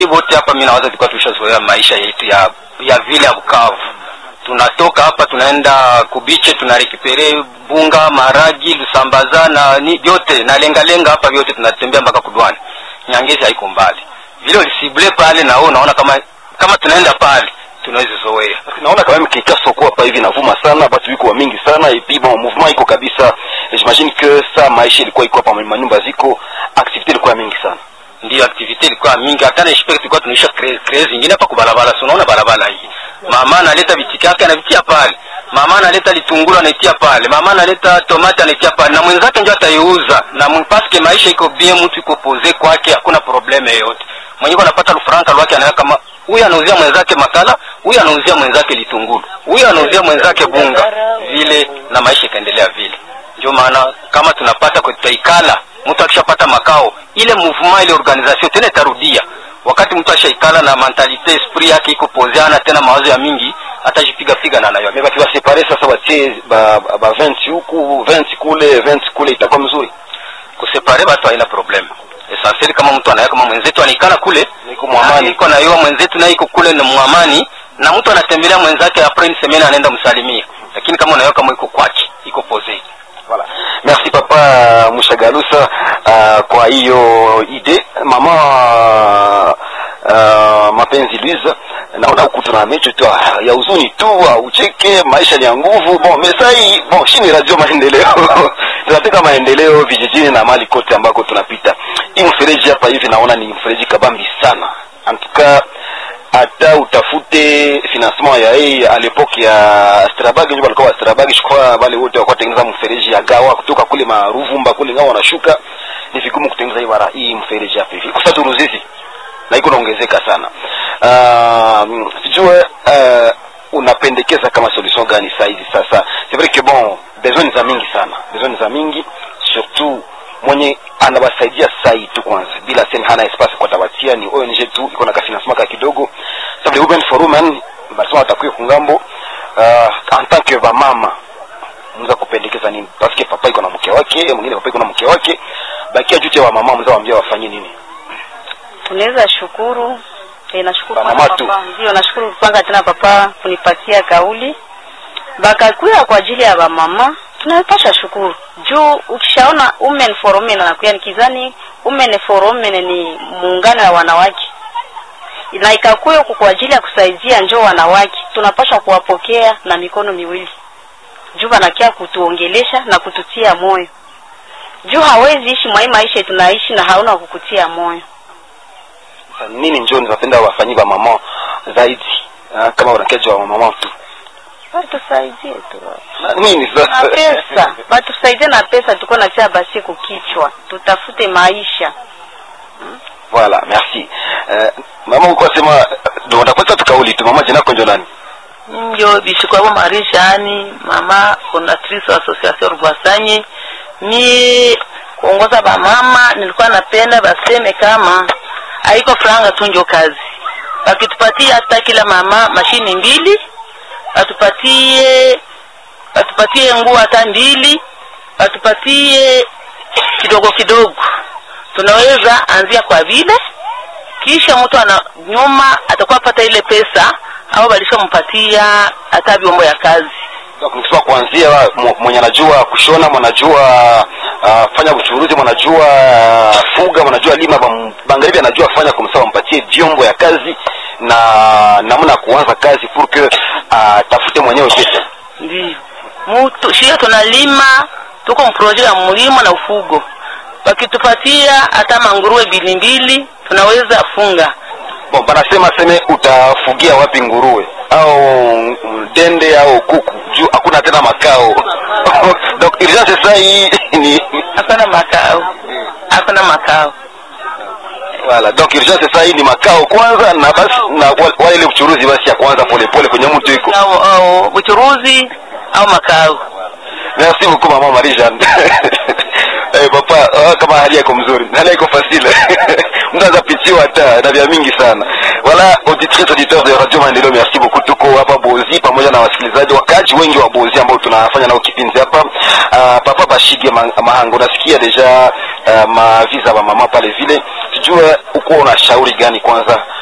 wote hapa mimi nawaza tulikuwa tushazoea maisha yetu ya ya vile ya Bukavu. Tunatoka hapa tunaenda kubiche, tunarekipere bunga, maragi, lusambaza na ni vyote na lenga lenga hapa vyote tunatembea mpaka Kudwani. Nyangezi haiko mbali. Vile ulisible pale na wewe unaona kama kama tunaenda pale tunaweza zoea. naona quand même kikaso kuwa hapa hivi navuma sana batu biko wa mingi sana et puis bon mouvement iko kabisa j'imagine que ça maisha ilikuwa iko hapa manyumba ziko activité ilikuwa mingi sana Ndio activity ilikuwa mingi, hata na expect tulikuwa tunaisha craze zingine hapa kwa barabara. So unaona barabara hii, mama analeta vitika yake anavitia pale, mama analeta litunguru anaitia pale, mama analeta tomati anaitia pale, na mwenzake ndio ataiuza na mpaske maisha iko bien, mtu iko pose kwake, hakuna probleme yoyote. Mwenyewe anapata lufaranka lwake, anaweka kama huyu anauzia mwenzake makala, huyu anauzia mwenzake litunguru, huyu anauzia mwenzake bunga, vile na maisha ikaendelea vile. Ndio maana kama tunapata kwa tutaikala, mtu akishapata makao, ile mouvement ile organisation tena itarudia. Wakati mtu ashaikala na mentalite esprit yake iko pozeana, tena mawazo ya mingi, atajipiga piga na nayo. mais bakiwa separe sasa batie ba, ba 20 huku 20 kule 20 kule itakuwa mzuri Kusepare watu haina problem. Essentiel kama mtu anaweka kama mwenzetu anaikala kule, Niko mwamani. iko na yeye mwenzetu naye iko kule na mwamani, na mtu anatembelea mwenzake après une semaine anaenda msalimia. Lakini kama unaweka kama iko kwake, iko pose. Voilà. Merci papa Mushagalusa uh, kwa hiyo ide mama uh, mapenzi Luiza naona huku tuna mecho tu ah, ya huzuni tu ah, ucheke maisha ni ya nguvu bon mesai bon shini radio maendeleo tunataka maendeleo vijijini na mali kote ambako tunapita hii mfereji hapa hivi naona ni mfereji kabambi sana antuka hata utafute financement ya hii à l'époque ya Strabag ndio walikuwa wa Strabag shikwa wale wote walikuwa tengeneza mfereji ya gawa kutoka kule maruvumba kule ngao wanashuka ni vigumu kutengeneza hii bara hii mfereji hapa hivi kwa sababu Ruzizi na iko naongezeka sana uh, sijue uh, unapendekeza kama solution gani saa hizi sasa c'est vrai que bon besoin za mingi sana besoin za mingi surtout mwenye anawasaidia sai tu kwanza bila sema hana espace kwa tawatia ni ONG tu iko na kafinancement ka kidogo sababu le women for women basema watakuwa kungambo uh, en tant que ba mama mza kupendekeza nini parce que papa iko na mke wake mwingine papa iko na mke wake bakia jute wa mama mza waambia wafanye nini tunaweza shukuru e, nashukuru Ba kwanza mama tu. papa ndio nashukuru kwanza tena papa kunipatia kauli bakakuya kwa ajili ya bamama tunapasha shukuru juu ukishaona women for women anakuya nikizani women for women ni muungano ya wanawake na ikakuya huku kwa ajili ya kusaidia njoo wanawake tunapasha kuwapokea na mikono miwili juu wanakia kutuongelesha na kututia moyo juu hawezi ishi mwa hii maisha tunaishi na hauna kukutia moyo Sasa nini njoo nizapenda wafanyie ba mama zaidi uh, kama wanakeja wa mama tu watusaidie tu Na nini na sasa pesa watusaidie na pesa tuko natia basi kukichwa tutafute maisha voilà merci uh, mama uko sema ndio utakwenda tukauli tu mama jina konjo nani njo bishikwabo marishani mama fondatrice wa association rwasanye mie kuongoza bamama nilikuwa napenda baseme kama haiko franga tu njo kazi wakitupatia hata kila mama mashini mbili watupatie watupatie nguo hata mbili watupatie kidogo kidogo tunaweza anzia kwa vile kisha mtu ana nyuma atakuwa pata ile pesa au walishampatia hata vyombo ya kazi Donc, nikisema kuanzia mw- mwenye anajua kushona mwanajua uh, fanya uchuruzi mwanajua uh, fuga mwanajua lima bam- bangaribi anajua fanya kumsawa mpatie vyombo ya kazi na namna ya kuanza kazi pour que atafute mwenyewe pesa ndio mtu shia tunalima tuko mproje ya mlimo na ufugo wakitupatia hata manguruwe mbili mbili tunaweza funga bon banasema seme utafugia wapi nguruwe au mm, dende au kuku juu hakuna tena makao donc urgence sasa hii ni hakuna makao hakuna makao Voilà, donc urgence sasa hii ni makao kwanza na basi na wa- wale ile uchuruzi basi ya kwanza polepole kwenye mtu iko au, au uchuruzi au makao merci beaucoup mama Marie Jeanne eh papa ah, kama hali yako mzuri hali yako facile mtu anaweza pitiwa hata na vya mingi sana voilà auditrice auditeur de radio maendeleo merci beaucoup tuko hapa Bozi pamoja na wasikilizaji wakaji wengi wa bozi ambao tunafanya nao kipindi hapa uh, papa bashige Ma- mahango nasikia deja uh, maviza ba mama pale vile sijue uko una shauri gani kwanza